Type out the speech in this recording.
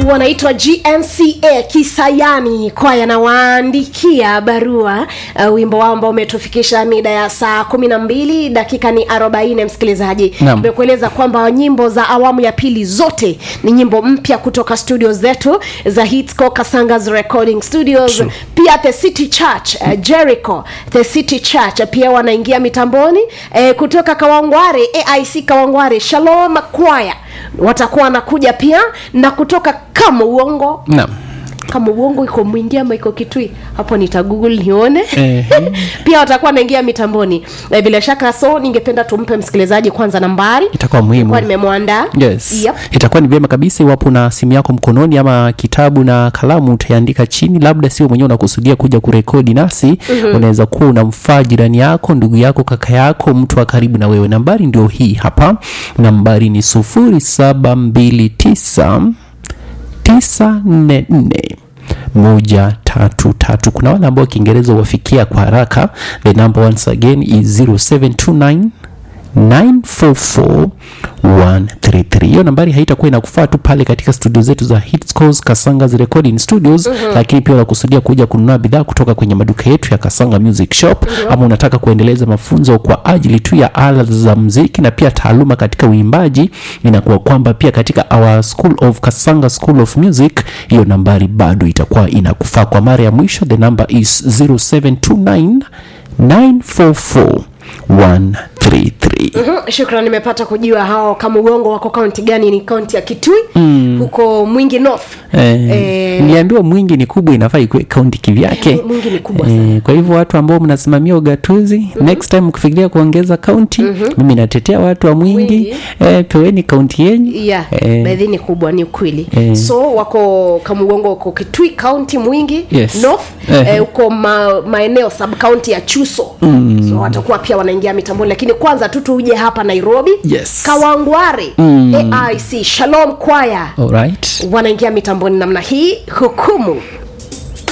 wanaitwa gnca kisayani kwaya nawaandikia barua uh, wimbo wao ambao umetufikisha mida ya saa kumi na mbili dakika ni arobaini msikilizaji Naam. imekueleza kwamba nyimbo za awamu ya pili zote ni nyimbo mpya kutoka studio zetu za hitsco kasangas recording studios True. pia the city church uh, jericho the city church pia wanaingia mitamboni eh, kutoka kawangware aic kawangware shalom kwaya watakuwa wanakuja pia na kutoka kama uongo naam kama uongo iko mwingi ama iko kitui hapo nita google nione Ehe. pia watakuwa naingia mitamboni Eh, bila shaka so ningependa tumpe msikilizaji kwanza nambari itakuwa muhimu kwa nimemwandaa yes yep. itakuwa ni vyema kabisa iwapo na simu yako mkononi ama kitabu na kalamu utaandika chini labda sio mwenyewe unakusudia kuja kurekodi nasi mm-hmm. unaweza kuwa unamfaa jirani yako ndugu yako kaka yako mtu wa karibu na wewe nambari ndio hii hapa nambari ni sufuri saba mbili tisa tisa nne nne moja tatu tatu kuna wale ambao kiingereza huwafikia kwa haraka the number once again is 0729 944133 hiyo nambari haitakuwa inakufaa tu pale katika studio zetu za hitscos kasangas recording studios mm-hmm. lakini pia unakusudia kuja kununua bidhaa kutoka kwenye maduka yetu ya kasanga music shop mm-hmm. ama unataka kuendeleza mafunzo kwa ajili tu ya ala za mziki na pia taaluma katika uimbaji inakuwa kwamba pia katika our school of kasanga school of music hiyo nambari bado itakuwa inakufaa kwa mara ya mwisho the number is 0729 944 133 Mhm, shukran nimepata kujua hao kama uongo wako kaunti gani ni kaunti ya kitui mm. huko mwingi north Eh, Eh, niliambiwa mwingi ni kubwa inafaa ikuwe kaunti kivyake Mwingi ni kubwa eh, kwa hivyo watu ambao mnasimamia ugatuzi mm-hmm. next time ukifikiria kuongeza kaunti mm-hmm. mimi natetea watu wa mwingi, Mwingi. Eh, peweni kaunti yenyu yeah Eh. baadhi ni kubwa ni ukweli Eh. so wako kamugongo wako kitui kaunti mwingi Yes. north Eh. eh, huko ma, maeneo sub kaunti ya chuso mm. so watakuwa pia wanaingia mitamboni lakini kwanza tu tuje hapa nairobi Yes. kawangware mm. aic shalom kwaya Alright. wanaingia mitamboni namna hii hukumu